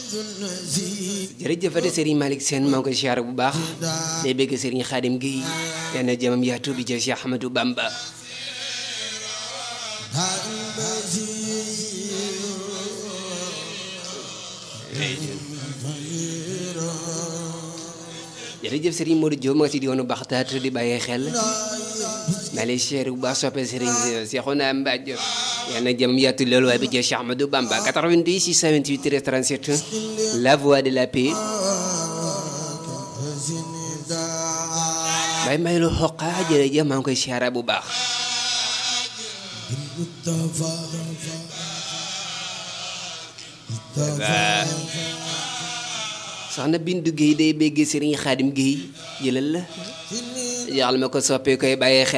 jërëjëfate Serigne Malick Sène maa ngi koy siyaare bu baax day bëgg Serigne Khadim Gueye yal na jëmam yaatu bi jël Cheikh Ahmadou Bamba jërëjëf Serigne Modou Diop ma nga ci diwaanu Baxtaat di bàyyee xel maa lay siyaare bu baax soppe Serigne Cheikhouna Mbadj yal na jëmam yaatu loolu waaye bi jël Cheikh Ahmadou Bamba 88 628 37 la voix de la paix bay may lu xoqa jërëjëf maa ngi koy siyaara bu baax soxna Bindu Guèye day béggee Serigne Khadim Guèye jëlal la yàlla ma ko soppee koy bàyyee xel